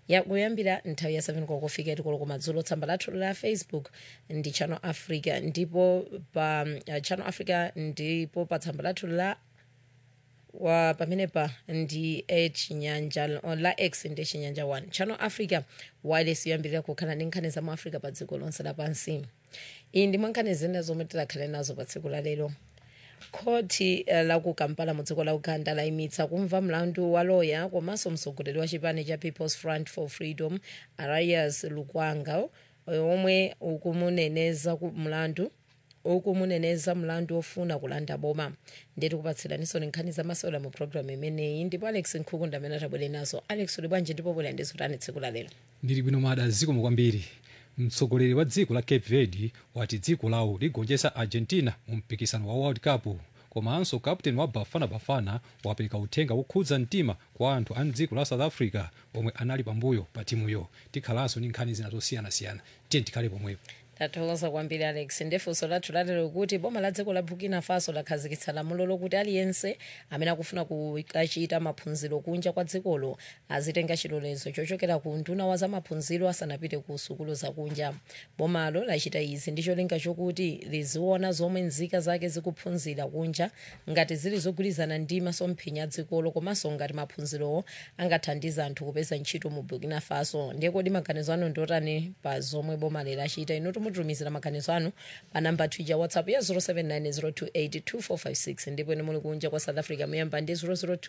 yakuyambira nthawi ya 7 kokofika itikolo kumadzulo tsamba lathu la facebook ndi channel africa ndipo pa uh, channel africa ndipo pa tsamba lathu la wa pamenepa ndi chinyanja la x ndi chinyanja 1 channel africa wireless yoyambirira kukhala ndi nkhani za mu africa pa dziko lonse lapansi iyi ndi mwankhani zina zomwe tidakhale nazo pa tsiku la lero khoti uh, la ku kampala mu dziko la uganda layimitsa kumva mlandu wa loya komanso mtsogoleri wa chipani cha people's front for freedom arias lukwanga omwe ukumuneneza ku mlandu ukumuneneza mlandu ofuna kulanda boma ndeti kupatsiraniso nkhani zamasewera mu programu imeneyi ndipo alex nkhukunda amene atabwere nazo alex uli bwanji ndipo bwera ndizotani tsiku la lero ndili bwino mada zikomo kwambiri mtsogoleri wa dziko la cape verde wati dziko lawo ligonjetsa argentina mu mpikisano wa world cup komanso kapteni wa bafana bafana wapereka uthenga wokhudza mtima kwa anthu a mdziko la south africa omwe anali pambuyo pa timuyo tikhalanso ndi nkhani zina zosiyanasiyana tiye tikhale pomwepo tathokoza kwambiri alex ndefunso lathu lalero kuti boma la dziko la burkina faso lakhazikitsa lamulo lokuti aliyense amene akufuna kukachita maphunziro kunja kwa dzikolo azitenga chilolezo chochokera ku nduna wa zamaphunziro asanapite ku sukulu zakunja bomalo lachita izi ndi cholinga chokuti liziona zomwe nzika zake zikuphunzira kunja ngati zili zogwirizana ndi masomphenya a dzikolo komanso ngati maphunzirowo angathandiza anthu kupeza ntchito mu burkina faso ndiye kodi maganizo anu ndiotani pa zomwe boma lachita inu mutumizira maganizo anu pa namba twitter whatsapp ya 0790282456 ndipo ine muli kunja kwa south africa muyamba ndi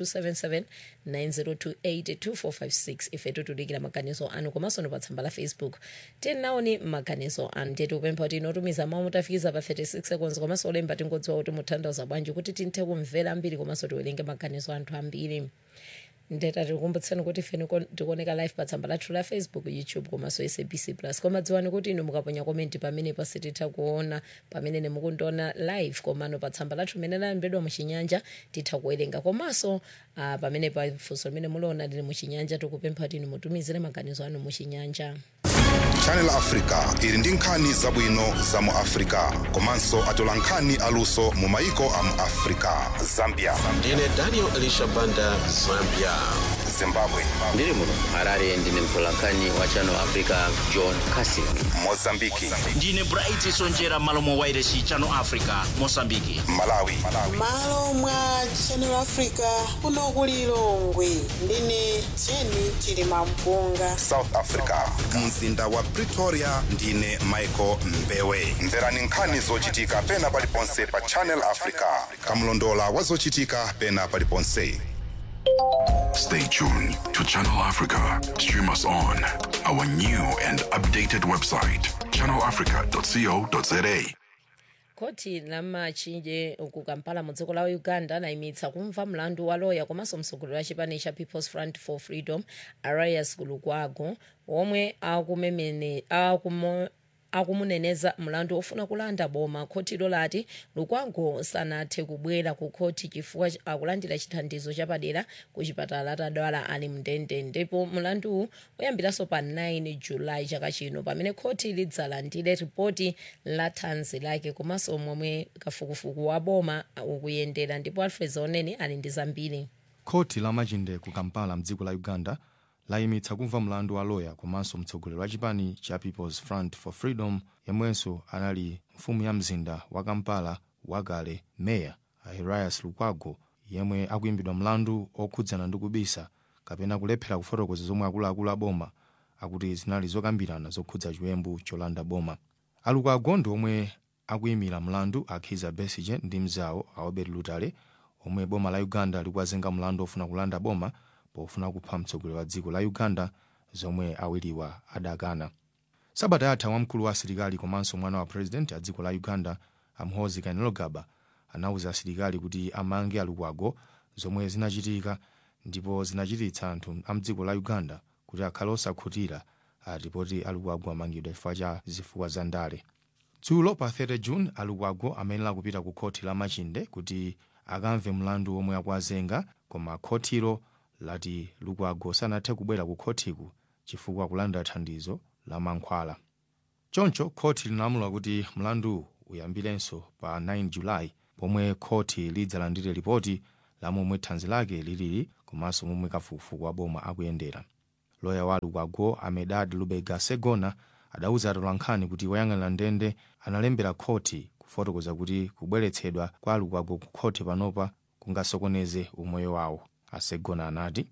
0027790282456 ife tutudikira maganizo anu komanso pa tsamba la facebook tinaoni maganizo anu ndiye tikupempha kuti inotumiza mawu mutafikiza pa 36 seconds komanso olemba tingodziwa kuti mutanthauza bwanji kuti tinthe kumvera ambiri komanso tiwerenge maganizo anthu ambiri ndeta tikukumbutseni kuti ife tikuoneka live pa tsamba lathu la facebook youtube komanso sabc plus koma dziwani kuti inu mukaponya komenti pamene pasititha kuona pamene nemukundiona live komano pa tsamba lathu limene lalembedwa muchinyanja titha kuwerenga komanso uh, pamene pa funso limene muliona lili muchinyanja tikupempha kuti inu mutumizire maganizo anu muchinyanja channel africa ili ndi nkhani zabwino za mu africa komanso atola nkhani aluso mu maiko a mu africa zambia ndine daniel elisha banda zambia zimbabwe ndiri muno harare ndine mtolankhani wa channel africa john casin mozambiki ndine bright sonjera malo mwa wairesi channel africa mosambiki malawi malo mwa channel africa kuno ku lilongwe ndine jeni chilima mpunga south africa mzinda wa pretoria ndine michael mbewe mverani nkhani zochitika pena paliponse pa channel africa kamlondola wa zochitika pena paliponse Stay tuned to Channel Africa. Stream us on our new and updated website, channelafrica.co.za. koti la machinje ku kampala mu dziko la uganda layimitsa kumva mlandu wa loya komanso mtsogoleri wa chipani cha people's front for freedom arias lukwago omwe akumemene akumo akumuneneza mlandu ofuna kulanda boma khotilo lati lukwago sanathe kubwera ku khoti chifukwa akulandira chithandizo chapadera ku chipatala atadwala ali mndende ndipo mlanduwu uyambiranso pa 9 julayi chaka chino pamene khoti lidzalandire ripoti la thanzi lake komanso momwe kafukufuku wa boma ukuyendera ndipo alfred zoneni ali ndi zambiri khoti la machinde ku kampala mdziko la uganda layimitsa kumva mlandu wa loya komanso mtsogoleri wa chipani cha people's front for freedom yemwenso anali mfumu ya mzinda wa kampala wakale meya arias lukwago yemwe akuyimbidwa mlandu okhudzana ndi kubisa kapena kulephera kufotokoza zomwe akuluakulu a boma akuti zinali zokambirana zokhudza chiwembu cholanda boma alukwago ndi omwe akuyimira mlandu akhiza besige ndi mzawo a obert lutale omwe boma la uganda likuwazenga mlandu ofuna kulanda boma pofuna kupha mtsogoleri wa dziko la uganda zomwe awiriwa adakana sabata yatha wamkulu wa asilikali komanso mwana wa purezidenti a dziko la uganda amhozi kainerugaba anawuza asilikali kuti amange alukwago zomwe zinachitika ndipo zinachititsa anthu a mdziko la uganda kuti akhale osakhutira atipoti alukwago amangidwa chifukwa cha zifukwa za ndale dzulo pa 30 june alukwago amayenera kupita ku khoti la machinde kuti akamve mlandu omwe akuwazenga koma khotilo lati lukwago sanathe kubwera ku khotiku chifukwa kulanda thandizo la mankhwala choncho khoti linalamula kuti mlandu uyambirenso pa 9 julayi pomwe khoti lidzalandire ripoti la momwe thanzi lake lilili komanso momwe kafukufuku wa boma akuyendera loya wa lukwago amedad lubega segona adauza atolankhani kuti woyang'anira ndende analembera khoti kufotokoza kuti kubweretsedwa kwa lukwago ku khoti panopa kungasokoneze umoyo wawo asegona anati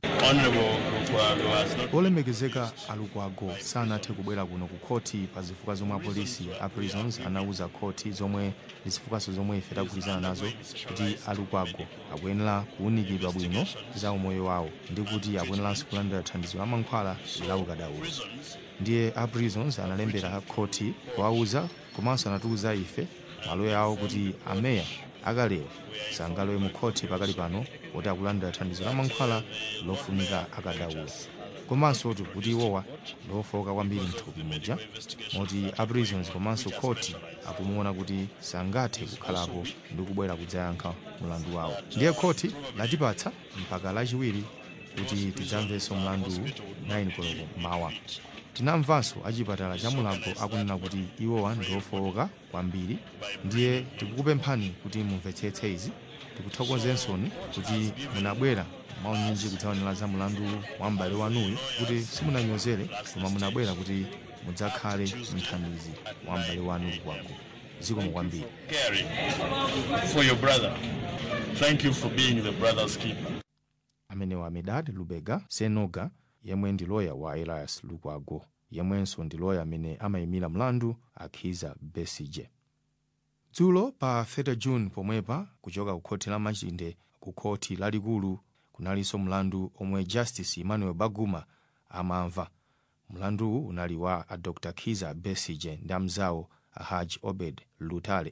olemekezeka alukwago sanathe kubwera kuno ku khoti pa zifukwa zomwe apolisi a prisons anauza khoti zomwe ndi zifukwaso zomwe ife tagwirizana nazo kuti alukwago akuyenera kuwunikidwa bwino za umoyo wawo ndi kuti akuyeneranso kulandira thandizo la mankhwala la ukadaulo ndiye a prisons analembera khoti kuwauza komanso anatiuza ife maloya awo kuti ameya akalewa sangalowe mu khoti pakali pano poti akulandira thandizo la mankhwala lofunika akadaulo komanso kuti iwowa lofoka kwambiri mthupi muja moti a prisons komanso khoti akumuona kuti sangathe kukhalapo ndi kubwera kudzayankha mlandu wawo ndiye khoti latipatsa mpaka lachiwiri kuti tidzamvenso mlandu 9 koloko mawa tinamvanso achipatala cha mulago akunena kuti iwowa ndi ofowoka kwambiri ndiye tikukupemphani kuti mumvetsetse izi tikuthokozensoni kuti munabwera maunyinji kudzaonera za mlandu wa m'bale wanuyu kuti simunanyozere koma munabwera kuti mudzakhale mthandizi wa m'bale wanu lukwago zikomo kwambiri for your brother. Thank you for being the brother's keeper. amenewa amedad lubega senoga yemwe ndi loya wa elias lukwago yemwenso ndi loya amene amayimira mlandu akhiza besije dzulo pa 30 june pomwepa kuchoka ku khoti la machinde ku khoti lalikulu kunalinso mlandu omwe justice emmanuel baguma amamva mlanduwu unali wa a dr khiza besije ndi amzawo a haj obed lutale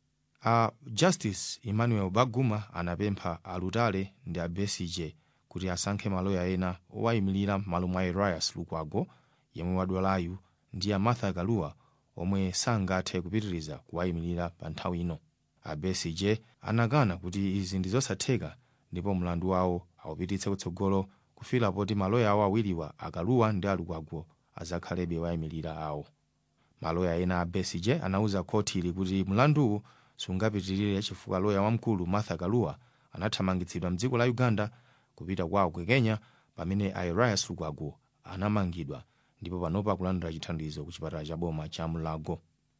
a justice emmanuel baguma anapempha a lutale ndi a besije kuti asankhe maloya ena owayimirira m'malo mwa elias lukwago yemwe wadwalayu ndi a martha kaluwa omwe sangathe kupitiriza kuwayimirira pa nthawi ino a besije anakana kuti izi ndi zosatheka ndipo mlandu wawo awupititse kutsogolo kufika poti maloya awo awiriwa akaluwa ndi alukwago azakhalebe wayimirira awo maloya ena a besije anauza khoti ili kuti mlanduwu sungapitirire chifukwa loya wamkulu martha kaluwa anathamangitsidwa mdziko la uganda kupita kwawo ku kenya pamene a elias lukwago anamangidwa ndipo panopa akulandira chithandizo ku chipatala cha boma cha mulago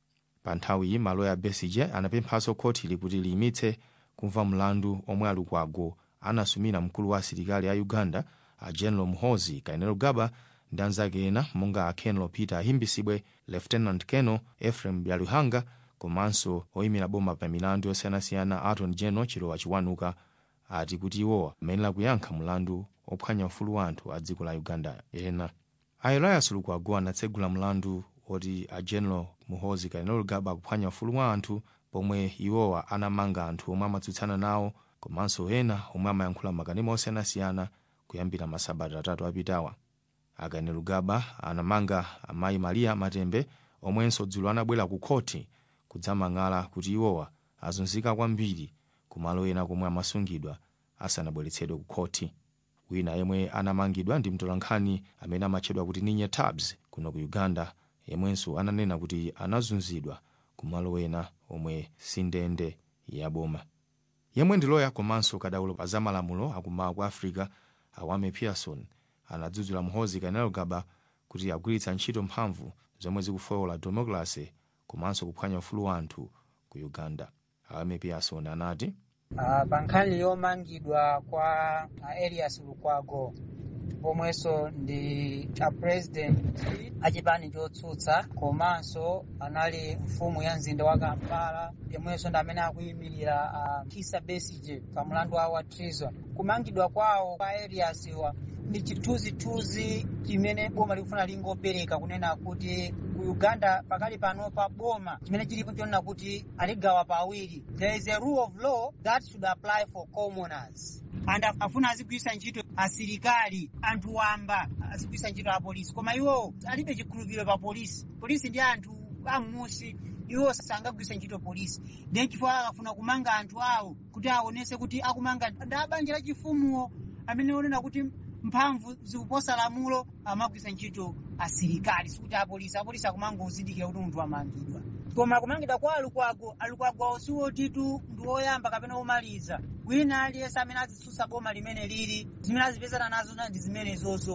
pa nthawi iyi maloya a besije anapemphanso khoti ili kuti liyimitse kumva mlandu omwe alukwago anasumira mkulu wa asilikali a uganda a general muhozi kainerugaba ndi anzake ena monga a kenelo peter ahimbisibwe lieutenant keno ephraim byaluhanga komanso oyimira boma pa milandu yosiyanasiyana aton general chilowa chiwanuka ati kuti iwowa amayenera kuyankha mlandu ophwanya ufulu wa anthu a dziko la uganda ena a elias lukwago anatsegula mlandu oti a general muhozi kainerugaba akuphwanya ufulu wa anthu pomwe iwowa anamanga anthu omwe amatsutsana nawo komanso ena omwe amayankhula makanema osiyanasiyana kuyambira masabata atatu apitawa akainerugaba anamanga amayi mariya matembe omwenso dzulo anabwera ku khoti kudzamang'ala kuti iwowa azunzika kwambiri kumalo ena komwe amasungidwa asanabweretsedwe ku khoti wina yemwe anamangidwa ndi mtolankhani amene amatchedwa kuti ninye tabs kuno ku uganda yemwenso ananena kuti anazunzidwa kumalo ena omwe sindende yaboma yemwe ndi loya komanso kadaulo pa zamalamulo akumawa ku africa awame pearson anadzudzula muhozi kainerugaba kuti agwiritsa ntchito mphamvu zomwe zikufowola democracy komanso kuphwanya ufulu wa anthu ku uganda awame pearson anati Uh, pa nkhani yomangidwa kwa uh, elias lukwago pomwenso ndi a president achipani chotsutsa komanso anali mfumu ya mzinda wa kampala yomwenso ndi amene akuyimirira uh, kisa besige pa mlandu wawo wa treason kumangidwa kwawo kwa elias wa ndi chithunzithunzi chimene boma likufuna lingopereka kunena kuti ku uganda pakali pano pa boma chimene chilipo chonena kuti aligawa pawiri there is a rule of law that should apply for commoners and afuna azigwisa ntchito asilikali anthu wamba azigwisa ntchito apolisi koma iwo alibe chikhulupiriro pa polisi polisi ndi anthu amusi iwo sangagwisa ntchito polisi then chifukwa akafuna kumanga anthu awo kuti aonese kuti akumanga ndi abanja la chifumuwo amene onena kuti mphamvu zikuposa lamulo amagwisa ntchito asilikali sikuti apolisi apolisi akumanga uzindikira kuti munthu amangidwa koma kumangidwa kwa alukwago alukwago siwotitu ndi woyamba kapena womaliza wina aliyense amene azitsutsa boma limene lili zimene azipezana nazo ndi zimenezozo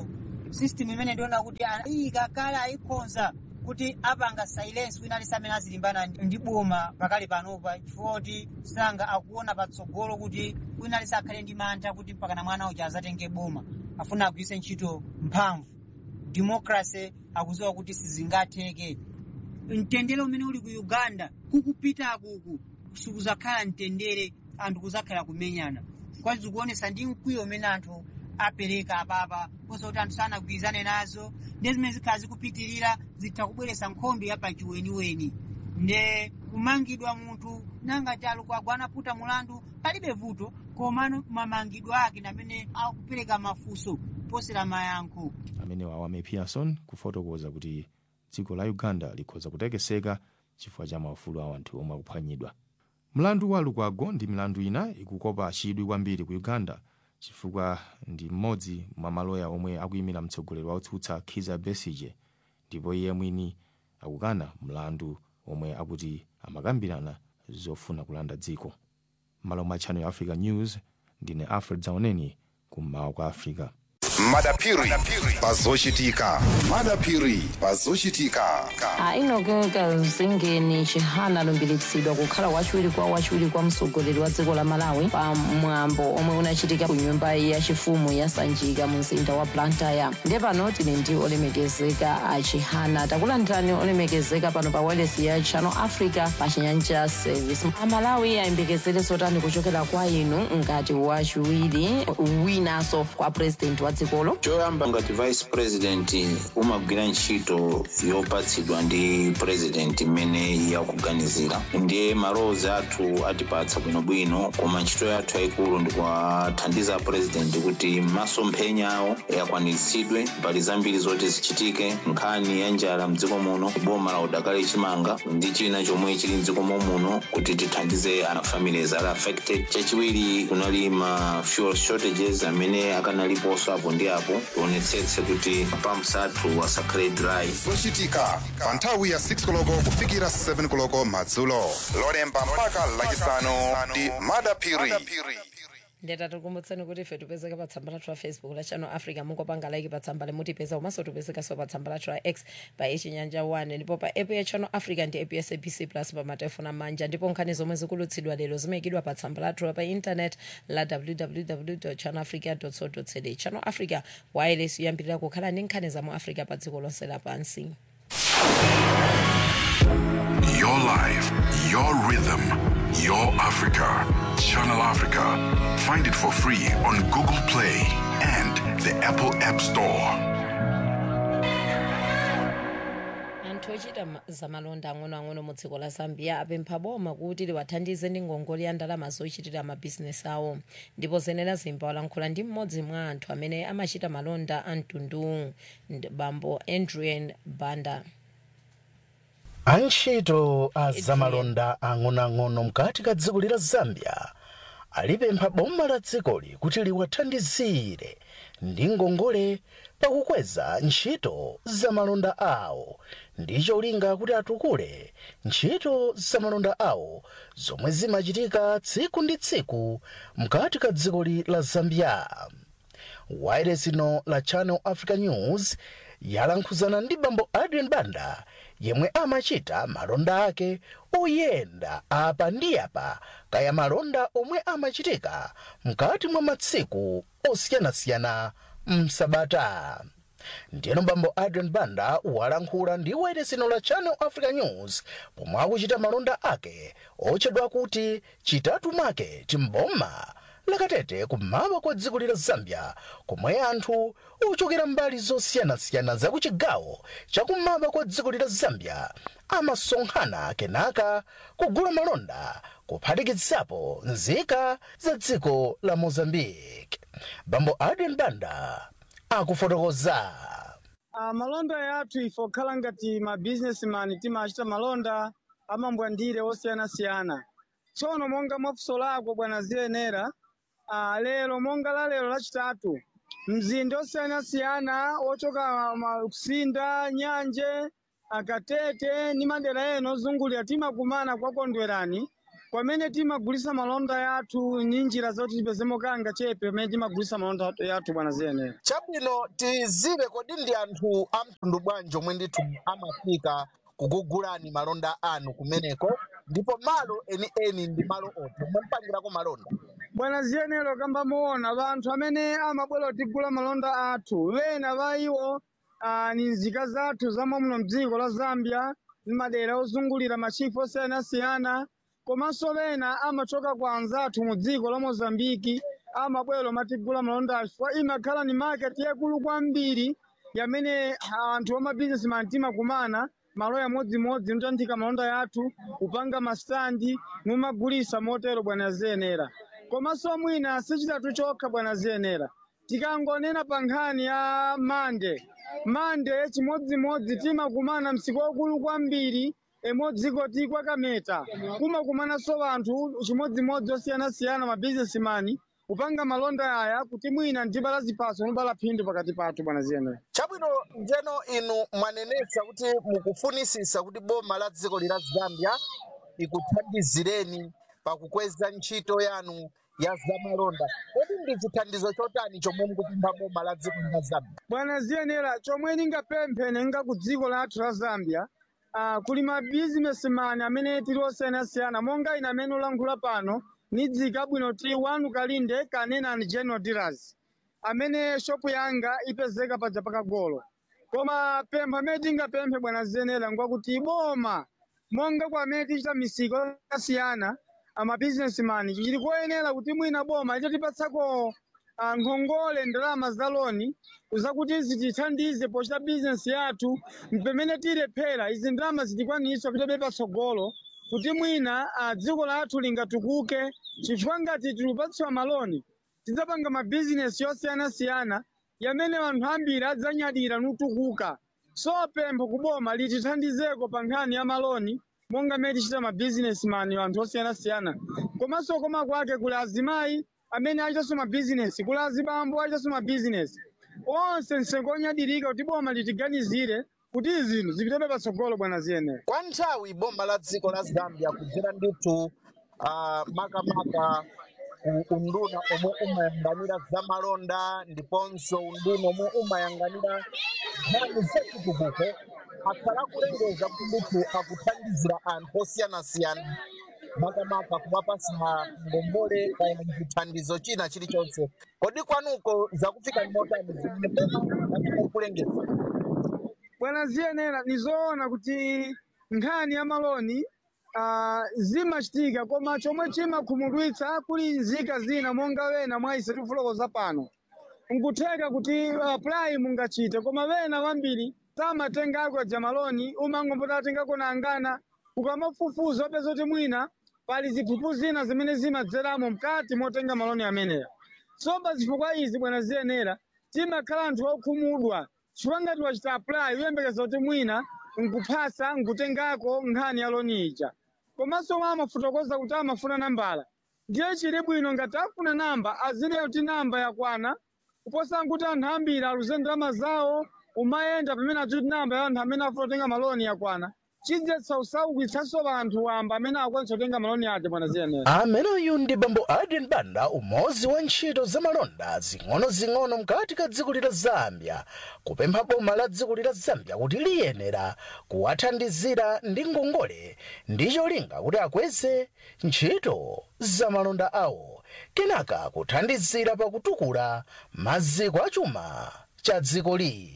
system imene ndiona kuti ayika kale ayikonza kuti apanga silence wina alisi amene azilimbana ndi boma pakali panopa chifukwa kuti sanga akuona patsogolo kuti wina alisi akhale ndi mantha kuti mpakana mwana uja azatenge boma afuna agwiritse ntchito mphamvu democracy akuziwa kuti sizingatheke mtendere umene uli ku uganda kukupita kuku sikuzakhala mtendere anthu kuzakhala kumenyana kwazi zikuonesa ndi mkwiyo umene anthu apereka apapa kosa kuti anthu sanagwirizane nazo ndi zimene zikhala zikupitirira zitha kubweretsa nkhondo yapachiweniweni nde kumangidwa munthu nangati alukwago anaputa mulandu palibe vuto komano mamangidwe ake namene akupereka mafunso posera mayankho amene wawame pearson kufotokoza kuti dziko la uganda likhoza kutekeseka chifukwa cha maufulu a anthu omwe akuphwanyidwa mlandu wa lukwago ndi milandu ina ikukopa chidwi kwambiri ku uganda chifukwa ndi mmodzi mwa maloya omwe akuyimira mtsogoleri waotsutsa kizza besigye ndipo iye mwini akukana mlandu omwe akuti amakambirana zofuna kulanda dziko malo mwa channel africa news ndine alfred zaoneni kummawa kwa africa madapiri pazochitika madapiri pazochitika ainogeka zingeni chihana alumbiritsidwa kukhala wachiwiri kwa wachiwiri kwa mtsogoleri wa dziko la malawi pa mwambo omwe unachitika ku nyumba yachifumu ya sanjika mu mzinda wa blantyre ndiye pano tili ndi olemekezeka a chihana takulandirani olemekezeka pano pa wireless ya channel africa pa chinyanja service amalawi ayembekezere zotani kuchokera kwa inu ngati wachiwiri winanso kwa president wa dzikolo choyamba ngati vice president umagwira ntchito yopatsidwa ndi president imene yakuganizira ndiye malowozi athu atipatsa bwinobwino koma ntchito yathu yayikulu ndikuwathandiza president kuti masomphenya awo akwaniritsidwe mbali zambiri zoti zichitike nkhani ya njala mdziko muno boma la udakali chimanga ndi china chomwe chili mdziko muno kuti tithandize ana families ali affected chachiwiri kunali ma fuel shortages amene akanaliponso apo ndi apo tionetsetse kuti pumps athu asakhale dry zochitika pa nthawi ya 6 koloko kufikira 7 koloko madzulo lolemba mpaka lachisanu ndi madapiri ndeta tikumbutseni kuti ife tipezeka pa tsamba lathu la facebook la channel africa mungopanga like pa tsamba limutipeza komanso tipezekanso pa tsamba lathu la x pa ichinyanja 1 ndipo pa app ya channel africa ndi app ya sabc plus pa matelefoni amanja ndipo nkhani zomwe zikulutsidwa lero zimayikidwa pa tsamba lathu pa internet la www channel africa co za channel africa wireless yoyambirira kukhala ndi nkhani za mu africa pa dziko lonse lapansi Your life, your rhythm, your Africa. Channel Africa. Find it for free on Google Play and the Apple App Store. anthu ochita ma- zamalonda ang'onoang'ono mu dziko la zambia apempha boma kuti liwathandize ndi ngongole ya ndalama zochitira mabhizinesi awo ndipo zenera zimba walankhula ndi mmodzi mwa anthu amene amachita malonda a mtundu ndi bambo adrian banda antchito a zamalonda ang'onoang'ono mkati ka dziko lila zambia alipempha boma la dzikoli kuti liwathandizire ndi ngongole pakukweza ntchito zamalonda awo ndi cholinga kuti atukule ntchito zamalonda awo zomwe zimachitika tsiku ndi tsiku mkati ka dzikoli la zambia wairesi ino la channel africa news yalankhuzana ndi bambo adrian banda yemwe amachita malonda ake oyenda apa ndi apa kaya malonda omwe amachitika mkati mwa matsiku osiyanasiyana msabata ndiyeno bambo adrian banda walankhula ndi wairesi ino la channel africa news pomwe akuchita malonda ake otchedwa kuti chitatu market mboma lakatete kummawa kwa dziko lila zambia komwe anthu ochokera mbali zosiyanasiyana zakuchigawo chakummawa kwa dziko lila zambia amasonkhana kenaka kugula malonda kuphatikizapo nzika za dziko la mozambique bambo adrian banda akufotokoza Uh, malonda yathu ife okhala ngati ma businessman timachita malonda amambwandire osiyanasiyana tsono monga mwafuso lako bwana ziyenera uh, lero monga la lero lachitatu mzinda osiyanasiyana ochoka ma- kusinda nyanje akatete ni madera ena ozungulira timakumana kwakondwerani kwamene timagulisa malonda yathu ni njira zoti tipezemo kanga chepe pamene timagulisa malonda yathu bwana ziyenera chabwino tizive kodi ndi anthu a mtundu bwanji omwe ndithu amafika kugugulani malonda anu kumeneko ndipo malo enieni ndi malo oti omwe mpangirako malonda bwana ziyenera kamba muona vanthu amene amabwera kutigula malonda athu vena va iwo ah, ni nzika zathu zamo muno mdziko la zambia ndi madera ozungulira machifu osiyanasiyana komanso vena amachoka kwa anzathu mu dziko la mozambiki amabwera matigula malonda athu fa imakhala ni market yakulu kwambiri yamene anthu amabizinesimani timakumana malo yamodzimodzi notanthika malonda yathu kupanga masitandi numagulisa motero bwana ziyenera komanso mwina sichitatu chokha bwana ziyenera tikangonena pa nkhani ya mande mande chimodzimodzi timakumana msiku wakulu kwambiri emodziko tikwa kameta kumakumananso vanthu chimodzimodzi osiyanasiyana mabizinesimani kupanga malonda aya kuti mwina ndibala ziphaso nobala phindu pakati pathu bwana ziyenera chabwino njeno inu mwanenetsa kuti mukufunisisa kuti boma la dziko lila zambia ikuthandizireni pakukweza ntchito yanu ya zamalonda kodi ndi chithandizo chotani chomwe mukupempha boma la dziko lila zambia bwana ziyenera chomwe ningapemphe nenga ku dziko lathu la zambia uh, kuli mabizinesimani amene tili osiyanasiyana monga ine amene ulankhula pano nidzika bwino ti wanu kalinde kanena and general dealers amene shopu yanga ipezeka paja pakagolo koma pempho amene tingapemphe bwana ziyenera ngwakuti boma monga kwa amene tichita misiko yakasiyana amabizinesimani chili koyenera kuti mwina boma litatipatsako ah, nkhongole ndalama za loni zakuti zitithandize pochita bizinesi yathu pamene tilephera izi ndalama zitikwanisa pitabe patsogolo kuti mwina ah, dziko lathu lingatukuke chifukwa ngati tilupatsiwa maloni tidzapanga mabizinesi yosiyanasiyana yamene anthu ambiri adzanyadira nutukuka so pempho kuboma litithandizeko pa nkhani ya maloni monga mmene tichita mabizinesimani anthu osiyanasiyana komanso koma kwake kuli azimayi amene achitanso mabizinesi kuli azibambo achitanso mabizinesi onse msengo onyadirika kuti boma litiganizire kuti izinthu zipitebe patsogolo bwana ziyenera kwa nthawi boma la dziko la zambia kudzera ndithu uh, makamaka ku unduna omwe umayang'anira zamalonda ndiponso unduna omwe umayang'anira nkhani zachitukuko akhala kulengeza kuti ndithu akuthandizira anthu osiyanasiyana makamaka kumapasa ngombole kaya chithandizo china chilichonse kodi kwanuko zakufika ni motani zimene boma amene kulengeza bwana ziyenera nizoona kuti nkhani ya maloni uh, zimachitika koma chomwe chimakhumudwitsa kuli nzika zina monga wena mwa ise tifulokoza pano nkutheka kuti uh, apply mungachite koma wena wambiri tamatengako ja maloni umangombota atengako nangana ukamafufuza wapeza kuti mwina pali ziphuphu zina zimene zimadzeramo mkati motenga maloni ameneya so zifukwa izi bwana ziyenera timakhala anthu okhumudwa chifukwa ngati wachita apply uyembekeza kuti mwina nkuphasa nkutengako nkhani ya loni ija komanso mwa amafotokoza kuti amafuna nambala ndiye chili bwino ngati afuna namba azineyo kuti namba yakwana kuposa nkuti anthu ambiri aluze ndalama zawo umayenda pamene achuti namba ya anthu amene afuna kutenga maloni yakwana chidzetsa usaukitsanso vanthu wamba amene akwanisa kutenga maloni aja bwana ziyenera ameneyu ndi bambo adrian banda umodzi wa ntchito zamalonda zing'ono-zing'ono mkati ka dziko lila zambia kupempha boma la dziko lila zambia kuti liyenera kuwathandizira ndi ngongole ndi cholinga kuti akweze ntchito zamalonda awo kenaka kuthandizira pakutukula maziko achuma cha dzikoli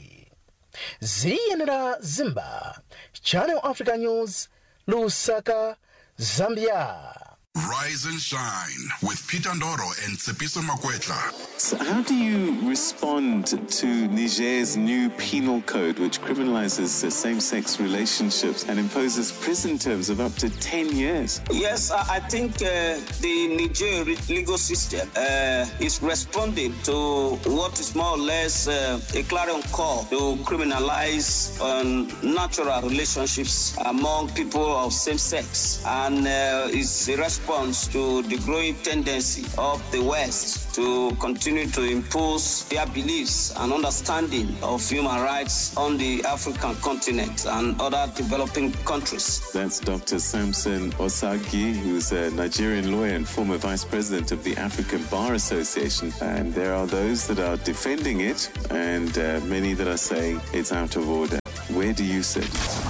ziyenera zimba channel africa news lusaka zambia Rise and shine with Peter Ndoro and Tsepiso Makwetla. So how do you respond to Niger's new penal code, which criminalizes uh, same sex relationships and imposes prison terms of up to 10 years? Yes, I I think uh, the Niger re- legal system uh, is responding to what is more or less uh, a clarion call to criminalize um, natural relationships among people of same sex, and uh, it's a response response to the growing tendency of the West to continue to impose their beliefs and understanding of human rights on the African continent and other developing countries. That's Dr. Samson Osagi, who's a Nigerian lawyer and former vice president of the African Bar Association. And there are those that are defending it, and uh, many that are saying it's out of order. Where do you sit?